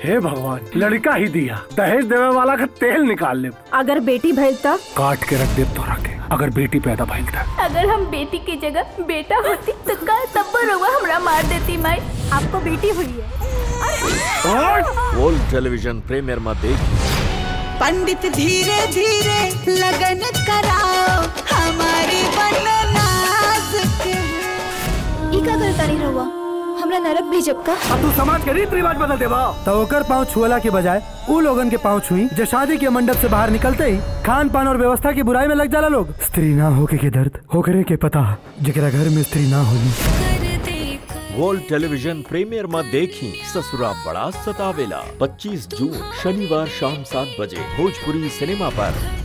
हे भगवान लड़का ही दिया दहेज देवे वाला का तेल निकाल ले अगर बेटी भइल त काट के रख दे तो रखे अगर बेटी पैदा भइल त अगर हम बेटी की जगह बेटा होती तो का तब रउआ हमरा मार देती माई आपको बेटी हुई है वर्ल्ड टेलीविजन प्रीमियर में देखिए पंडित धीरे धीरे लगन कराओ हमारी बननाज के ई का करता नहीं रउआ हमरा नरक भेजब का अब तू समाज के रीत रिवाज बदल दे बा तो ओकर पाँव छुअला के बजाय उ लोगन के पाँव छुई जो शादी के मंडप से बाहर निकलते ही खान पान और व्यवस्था की बुराई में लग जाला लोग स्त्री ना होके के दर्द होकरे के पता जकरा घर में स्त्री ना होली वर्ल्ड टेलीविजन प्रीमियर में देखी ससुरा बड़ा सतावेला 25 जून शनिवार शाम सात बजे भोजपुरी सिनेमा पर